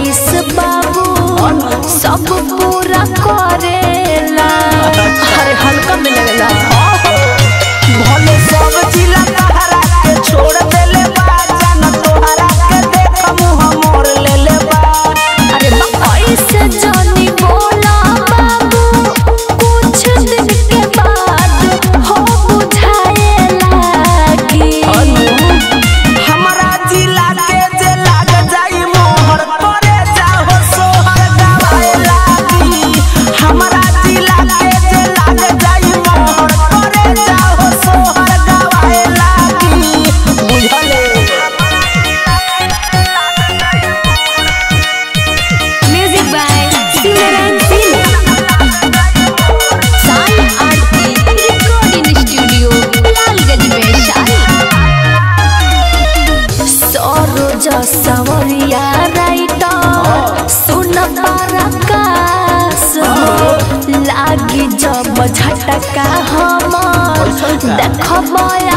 फरमाइश बाबू सब पूरा करेला अरे हल्का में लगेला भले सब जिला तहरा के छोड़ देले बा जान तोहरा के देख मुंह मोड़ लेले बा अरे बा ऐसे जानी बोला बाबू कुछ दिन के बाद हो बुझाए लागी हमरा जिला के जे लाग जाई मोहर करे जाहो सोहर गवाए लागी हमरा जिला के जे लाग जाई मोहर करे जाहो सोहर गवाए लागी बुझले music by Simran Singh Sai Aarti recording studio Lalganj Vaishali Saroj Sawariya writer सुन पराकाश लागी जब झटका हम देखब